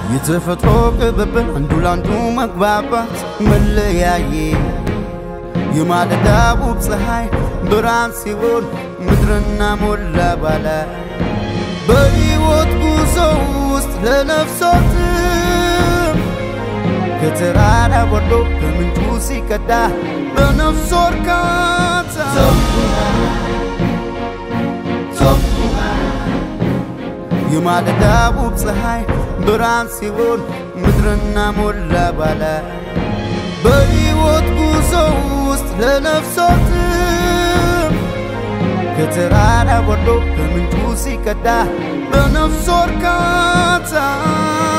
የተፈጥሮ ቅብብል አንዱ ላንዱ መግባባት መለያየ የማለዳ ውብ ፀሐይ ብርሃን ሲሆን ምድርና ሞላ ባላ በሕይወት ጉዞ ውስጥ ለነፍሶትም ከተራራ ወርዶ ከምንጩ ሲቀዳ በነፍሶ እርካታ የማለዳ ውብ ፀሐይ ብርሃን ሲሆን ምድርና ሞላ ባላ በሕይወት ጉዞ ውስጥ ለነፍሶትም ከተራራ ወርዶ ከምንጩ ሲቀዳ በነፍሶ እርካታ